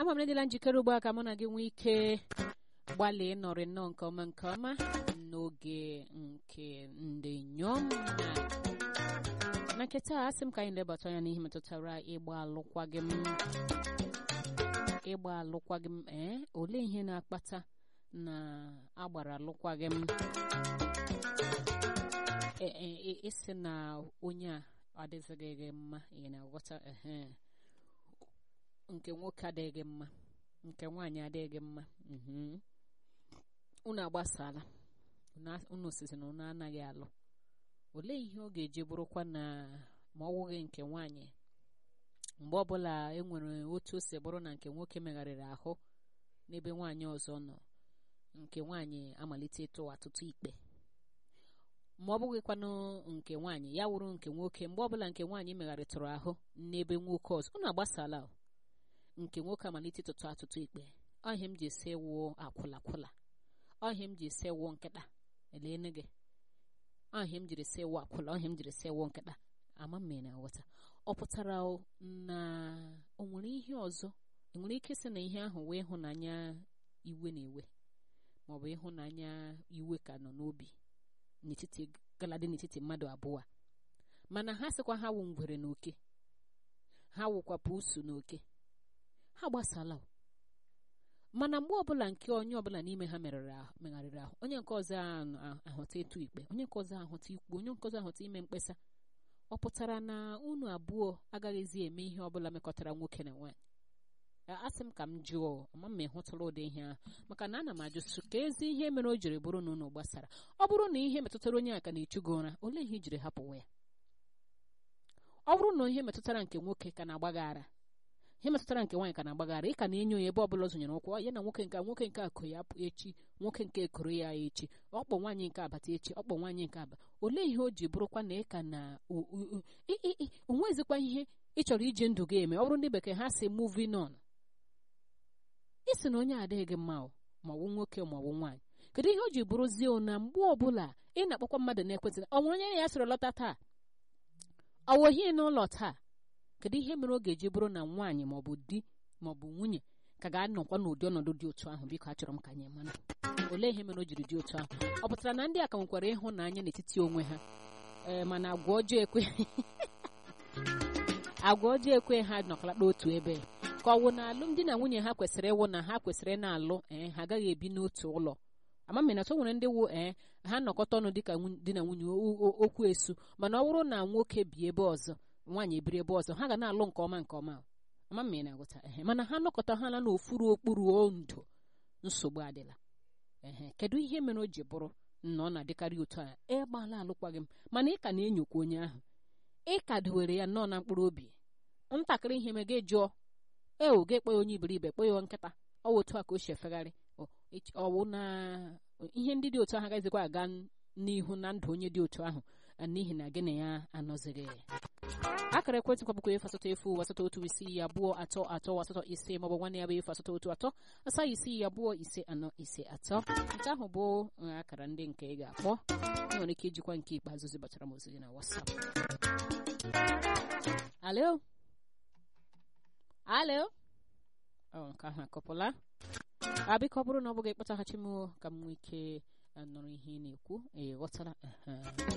ama m edịla njikere ugbu a ka mụ na gị nwee ike gbalịa ịnọrị nnọọ nke ọma nke ọma n'oge nke ndị inyom na na nketa a sị m ka anyị lebata anya n'ihe metụtara ịgba alụkwaghịm ịgba alụkwaghịm ee olee ihe na-akpata na agbara alụkwaghịm ịsị na onye a adịzighị gị mma ị na-aghọta ehe nke nwoke adịghị mma nke nwaanyị adịghị mma unu agbasala unu sizi na unu anaghị alụ olee ihe ọ ga-eji bụrụkwa na ma ọ wụghị nke nwaanyị mgbe ọbụla e nwere otu o si bụrụ na nke nwoke megharịrị ahụ n'ebe nwaanyị ọzọ nọ nke nwaanyị amalite ịtụ atụtụ ikpe ma ọ bụghịkwanụ nke nwaanyị ya wụrụ nke nwoke mgbe ọbụla nke nwaanyị megharịtụrụ ahụ n'ebe nwoke ọzọ unu agbasala nke nwoke amalite ịtụtụ atụtụ ikpe ọhịa m ji esi wụọ akwụlakwụla ọhịa m ji esi wụọ nkịta eleene gị ọhịa m jiri si wụ akwụla ọhịa m jiri si wụ nkịta ama m na aghọta ọ pụtara na o nwere ihe ọzọ enwere ike sị na ihe ahụ wee ịhụnanya iwe na ewe maọbụ ịhụnanya iwe ka nọ n'obi n'etiti galadị n'etiti mmadụ abụọ mana ha sịkwa ha wụ ngwere na oke ha wụkwa pusu na oke ha gbasala mana mgbe ọbụla nke onye ọbụla n'ime ha megharịrị ahụ onye nke ọzọ ahụta ịtụ ikpe onye nke ọzọ ahụta ikwu onye nke ọzọ ahụta ime mkpesa ọ pụtara na unu abụọ agaghịzi eme ihe ọbụla mekọtara nwoke na nwaanyị asị m ka m jụọ ma m ịhụtụla ụdị ihe ahụ maka na ana m ajụsụ ka ezi ihe mere o jiri bụrụ na unu gbasara ọ bụrụ na ihe metụtara onye aka na-echu gị ụra olee ihe ijiri hapụwa ya ọ bụrụ na ihe metụtara nke nwoke ka na-agbaghara ihe metụtara nke nwaanyị ka na-agbaghara ị ka na-enyo ya ebe ọbụla ọ zụnyere ụkwụ ya na nwoke nke nwoke nke akụ ya echi nwoke nke ekoro ya echi ọkpọ nwaanyị nke abata echi ọkpọ nwaanyị nke aba olee ihe o ji bụrụkwa na ị ka na onwezikwa ihe ị chọrọ iji ndụ gị eme ọ bụrụ ndị bekee ha si moving on isi na onye adịghị gị mma ma ọ bụ nwoke ma ọ bụ nwaanyị kedu ihe o ji bụrụzie na mgbe ọbụla ị na-akpọkwa mmadụ na-ekwentị ọ nwere onye ya sịrị lọta taa ọ wụghị n'ụlọ taa kedu ihe mere ọ ga-eji bụrụ na nwaanyị maọbụ di maọbụ nwunye ka ga-anọkwa n'ụdị ọnọdụ dị otu ahụ biko achọrọ m ka anyị mara olee ihe mere o jiri dị otu ahụ ọ pụtara na ndị a ka nwekwara ịhụnanya n'etiti onwe ha ee mana agwa ọjọọ ekwe agwa ọjọọ ekwe ha nọkalata otu ebe ka ọ wụ na alụmdi na nwunye ha kwesịrị ịwụ na ha kwesịrị na-alụ ee ha agaghị ebi n'otu ụlọ amamina so nwere ndị wụ ee ha nọkọta ọnụ dịka di na nwunye okwu esu mana ọ bụrụ na nwoke bi ebe ọzọ nwaanyị ebiri ebe ọzọ ha ga na-alụ nke ọma nke ọma ama m na agụta ehe mana ha nọkọta ha na n'ofuru okpuru ondo nsogbu adịla ehe kedu ihe mere o ji bụrụ na ọ na-adịkarị otu a ịgbala alụkwaghị m mana ị ka na-enyokwa onye ahụ ị ka dowere ya nnọọ na mkpụrụ obi ntakịrị ihe me gị jụọ e o ga-ekpe ya onye iberibe kpe ya nkịta ọ wụ otu a ka o si efegharị ọwụ na ihe ndị dị otu ahụ agaghịzikwa aga n'ihu na ndụ onye dị otu ahụ n'ihi na gị na ya anọzighị akara ekwentị kwabụkwa efu asatọ efu asatọ otu isii abụọ atọ atọ asatọ ise maọbụ nwanne ya bụ efu asatọ otu atọ asaa isii abụọ ise anọ ise atọ nke ahụ bụ akara ndị nke ị ga-akpọ ị nwere ike ijikwa nke ikpeazụ zibatara m ozi gị na WhatsApp alo alo ọ nke ahụ akọpụla abịka ọ bụrụ na ọ bụghị ịkpọtaghachi m ka m nwee ike nụrụ ihe ị na-ekwu ị ghọtara